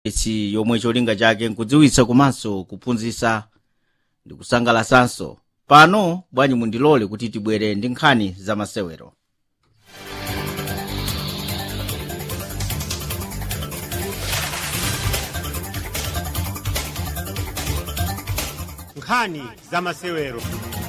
ichi yomwe cholinga chake nkudziwitsa komanso kuphunzitsa ndi kusangalasanso pano bwanyi mundilole kuti tibwere ndi nkhani za masewero nkhani za masewero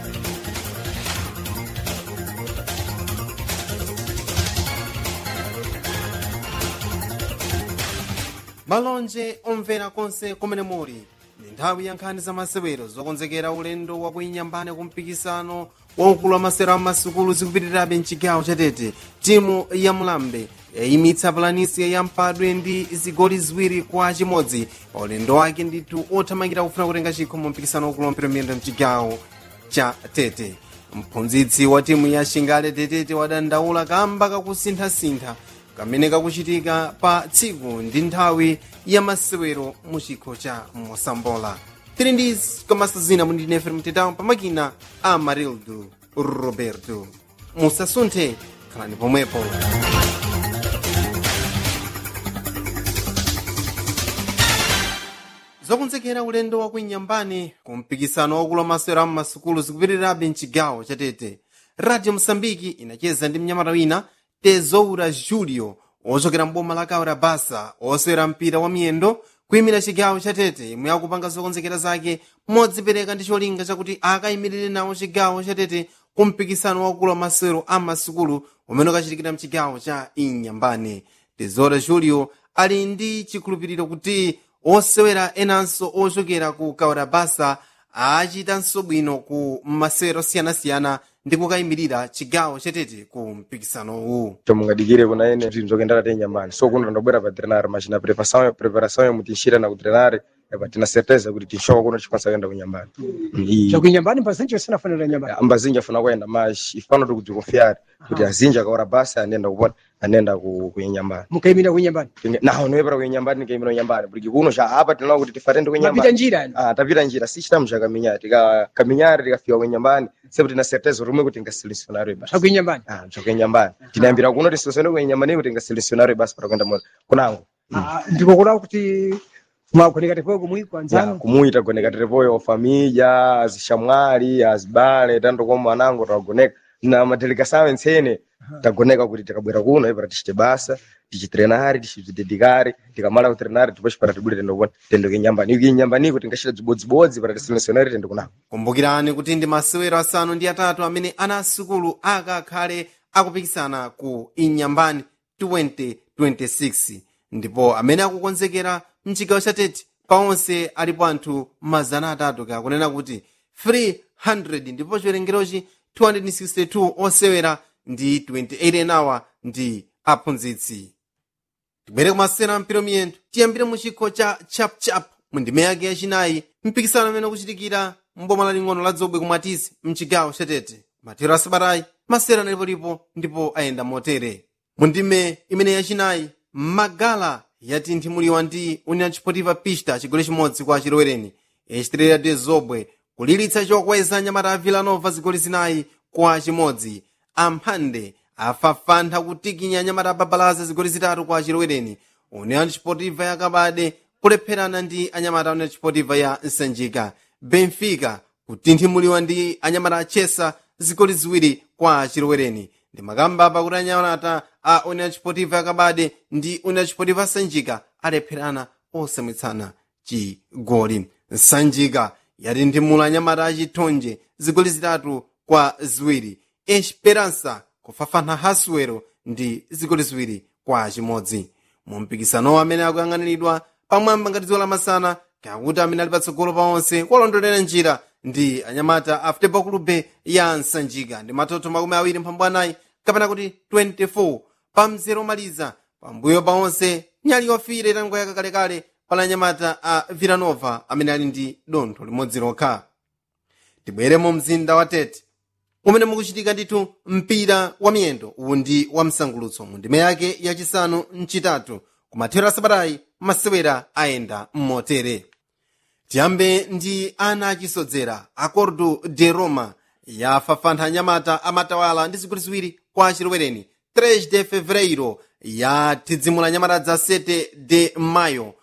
malonje omvera konse kumene muli ndi nthawi ya nkhani za masewero zokonzekera ulendo wakuinyambane ku mpikisano waukulu wa masewero amasukulu zikupitirirabe mchigawo chatete timu ya mulambe yayimitsa palanisi ya mpadwe ndi zigoli ziwiri kwa chimodzi pa ulendo wake ndithu othamangira kufuna kutenga chikho mu mpikisano waukulu wa mpira miyendo mchigawo cha tete mphunzitsi wa timu ya shingale tetete wadandaula kamba kakusinthasintha kamene kakuchitika pa tsiku ndi nthawi ya masewero mu chikho cha mosambola tili ndi komanso zina mundine mtetawo pamakina a marildo roberto musasunthe khalani pomwepo zokonzekera ulendo wa kuinyambani ku mpikisano waukulu wa masewero am'masukulu zikupitirirabe mchigawo chatete radio mosambiki inacheza ndi mnyamata wina tezoura julio ochokera mboma la kaura basa osewera mpira wa miyendo kuyimira chigawo chatete imwe akupanga zokonzekera zake modzipereka ndi cholinga chakuti akayimirire nawo chigawo chatete ku mpikisano waukulu wa masewero am'masukulu umene ukachitikira mchigawo cha inyambane tezoura julio ali ndi chikhulupiriro kuti osewera enanso ochokera ku kaura basa achitanso bwino ku masewero osiyanasiyana ndi kukayimirira chigawo chatete ku mpikisanowu chomungadikire kuna ene zvinhu zvokuendera tenyambani so kuno ndobwera pa trenare machina preparação preparação yamu tinxira na ku trenare epa tina certeza kuti tinxoka kuno tikwanisa kuenda kunyambani chakuinyambani mbazinji usina fanira nyambani ambazinji afuna kuenda mas ifano tikudzikonfiare kuti azinji akaora basa anenda kupona anenda kuinyambani mukayimira kuinyambani naho noyepera kuinyambani nikayimira kuinyambani porque kuno xa apa tinaona kuti tifatende mapita kuinyambani njira yani Ah, tapita njira si chitamu cha kaminyari tika kaminyari tikafika kuinyambani sepo tina certeza rumwe kuti ngasilisionario basi chakuinyambani Ah, chokuinyambani tinayambira kuno tisosene kuinyambani kuti ngasilisionario basi para kuenda moto kunango ndiko kulawo kuti mwagoneka tepoyo kumwi ya kwanzanu kumuita goneka terepoyo família azixamwali azibale tanto como anango tagoneka na madelegação ensene tagoneka kuti tikabwera kuno ipara tichite basa tichitrenari tichizidedikari tikamala kutrenari depois para tibwere tendo kuona tendo kinyambani iki inyambaniko tingachita dzibodzibodzi para tiselecionari tendo kunako kumbukirani kuti ndi masewero asanu ndi atatu amene ana asukulu akakhale akupikisana ku inyambani 2026 ndipo amene akukonzekera mchigawo chatete paonse alipo anthu mazana atatu kakunena kuti 300 ndipo chiwerengerochi 262 osewera ndi 28 enawa ndi aphunzitsi tibwere kumasewera mpira miyendo tiyambire mu chikho cha chapchap mu ndime yake yachinayi mpikisano amene ukuchitikira mboma laling'ono la dzobwe kumwatisi mchigawo chatete mathero asabatayi masewera analipolipo ndipo ayenda motere mu ndime imene yachinayi magala yatinthimulidwa ndi union sportiva pista chigoli chimodzi kwa chilowereni echitirira de zobwe kulilitsa chokweza nyamata a villanova zigoli zinayi kwa chimodzi amphande afafantha kutikinya nyamata a babalaza zigoli zitatu kwa chilowereni union sportiva yakabade kulepherana ndi anyamata a union sportiva ya nsanjika benfica kutinthimulidwa ndi anyamata a chesa zigoli ziwiri kwa chilowereni ndi makamba pakuti anyamata a union sportiva yakabade ndi union sportiva sanjika alepherana osamwitsana chigoli nsanjika yatinthimula anyamata achithonje zigoli zitatu kwa ziwiri esperança kufafana hasuwero ndi zigoli ziwiri kwa chimodzi mu mpikisanowo amene akuyang'aniridwa pamwamba ngati dziwo lamasana kakuti amene ali patsogolo pa onse kuwalondolera njira ndi anyamata a futebol clube ya nsanjika ndi matoto makumi awiri mphambu anayi kapena kuti 24 pa mzere omaliza pambuyo pa onse nyali yofire itangoyaka kalekale pala anyamata a villanova amene ali ndi dontho limodzi lokha tibwere mu mzinda wa tete umene mukuchitika ndithu mpira wa miyendo uwu ndi wa msangulutso mu ndime yake yachisanu mchitatu kumathero asabatayi masewera ayenda mmotere tiyambe ndi ana achisodzera acordo de roma yafafantha anyamata amatawala ndi zigoli ziwiri kwa chilowereni 3 de fevereiro yathidzimula nyamata dza 7 de mayo